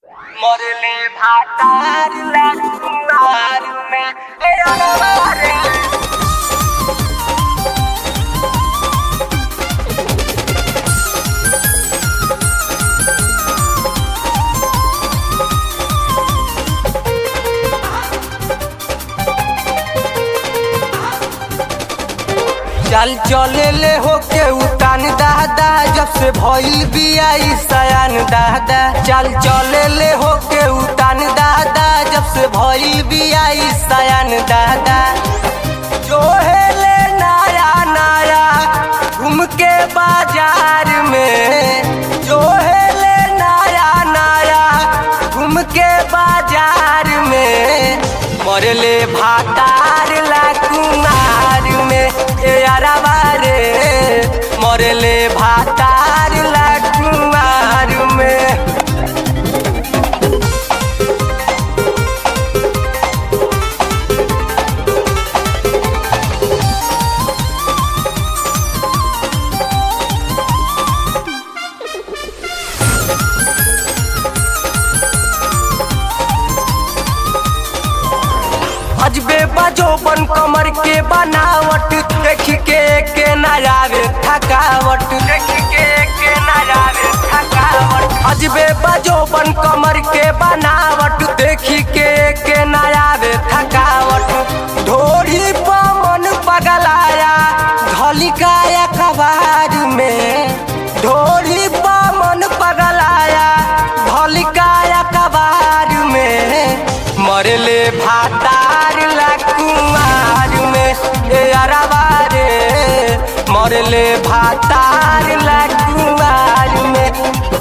মরলে ভাতার লাগুনার মে এ অনবারে चल चले ले होके उतान दादा जब से भइल बिया ई सयान दादा चल चले ले होके उतान दादा जब से भइल बिया ई सयान दादा जो है ले नया नया घूम के बाजार में जो है ले नया नया घूम के बाजार में मरले भातार ला कुमार में ए अरबा रे मरले भातार ला कुमार में अजबे बजो बन कमर के बनावट देख के के नजारे थकावट देख के के नजारे थकावट अजबे बजो बन कमर के बनावट देख के के नजारे थकावट ढोरी पमन पगलाया घलिकाया कबार में ढोरी पमन पगलाया घलिकाया कबार में मरले भातार ला कुमार में ए अरबा रे मरले भातार ला कुमार में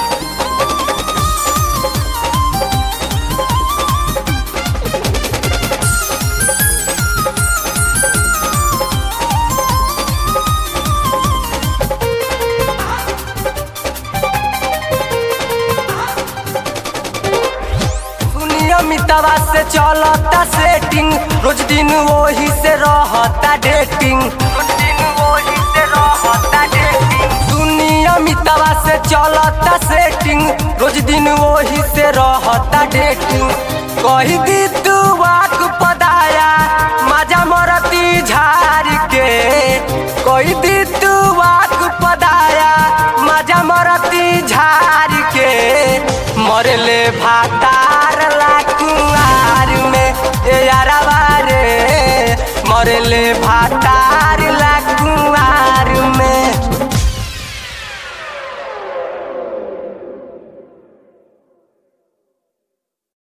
नियमितवा से चलता सेटिंग रोज दिन वही से रहता डेटिंग रोज दिन वही से रहता डेटिंग सुनियमितवा से चलता सेटिंग रोज दिन वही से रहता डेटिंग कही दी तू वाक पदाया मजा मरती झार के कही दी तू वाक पदाया मजा मरती झार के मरले भातार ला कुआर में ए अरबा रे मरले भातार